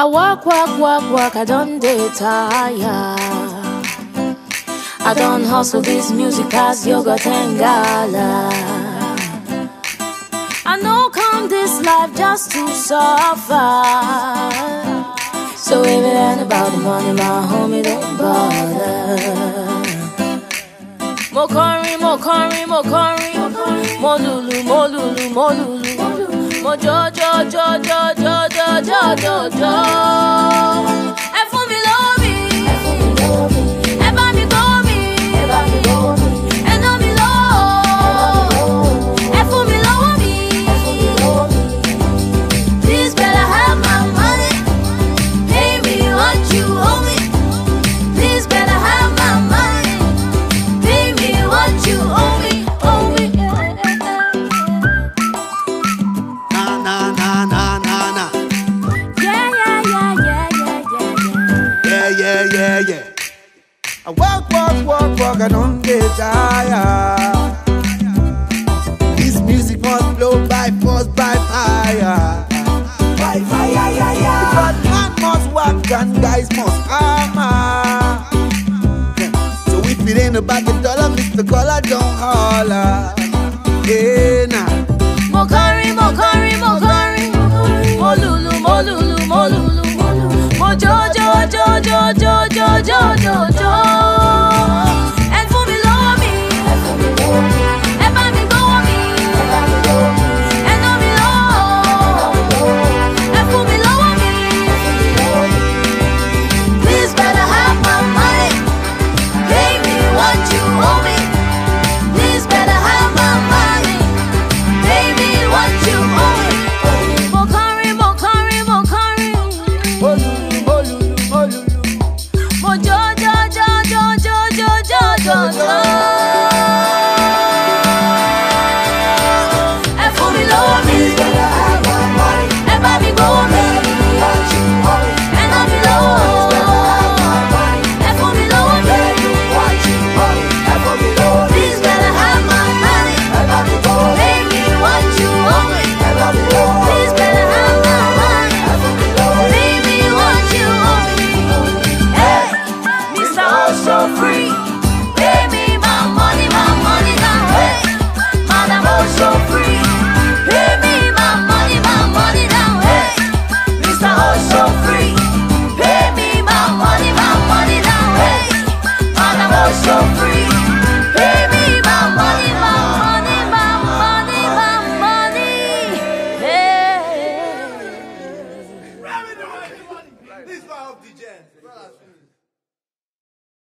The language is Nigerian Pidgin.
I walk, walk, walk, walk, I don't dey tire. I don't hustle this music as yogurt and gala. I know come this life just to suffer. So if it ain't about the money, my homie, don't bother. Mo kọrin, mo kọrin, mo kọrin, mo lulu, mo lulu, mo lulu, mo jọ jọ jọ jọ jọ jọ jọ jọ jọ. Ẹ fún mi lómi, ẹ bá mi gbọ́ mi, ẹ ná mi lọ́wọ́, ẹ fún mi lọ́wọ́ mi. Please better have my money, pay me what you owe me. Please better have my money. Pay me what you owe me, owe me. Na na na na na na. Yeah, yeah, yeah, yeah, yeah, yeah, Yeah yeah yeah yeah. I walk walk walk walk I don't get tired. This music must blow by force by fire. By fire yeah yeah. Because man must work and guys must hammer. Yeah. So if it ain't about the dollar, Mr. Collar don't holler. Yeah nah. Mo kọrin, mo kọrin, mo kọrin. Mo lulu, mo lulu, mo lulu. Mo jó, jó, jó, jó, jó, jó, jó, jó, jó. Ẹ fún mi lọ́wọ́ mi. Ẹ bá mi gbọ́wọ́ mi. Ẹ ná mi lọ́wọ́. Ẹ fún mi lọ́wọ́ mi. Please better have my money. Pay me what you owe me. Please better have my money. Pay me what you owe me. Mo kọrin, mo kọrin, mo kọrin. Olulu, olulu, olulu. Mo jó, jó, jó, jó, jó, jó, jó, jó, jó. Ẹ fún mi lọ́wọ́ mi. Ẹ bá mi gbọ́wọ́ mi. Ẹ ná mi lọ́wọ́. Ẹ fún mi lọ́wọ́ mi. Please better have my money. Pay me what you owe me. Please better have my money. Pay me what you owe me. Hey, Mr. Also Free. Pay me my money, my money now. Hey, Madam Also Free. Pay me my money, my money now. Hey, Mr. Also Free. Pay me my money, my money now. Hey, Madam Also Free. Pay me my money, my money, my money, my money. Hey. This is my off the gen.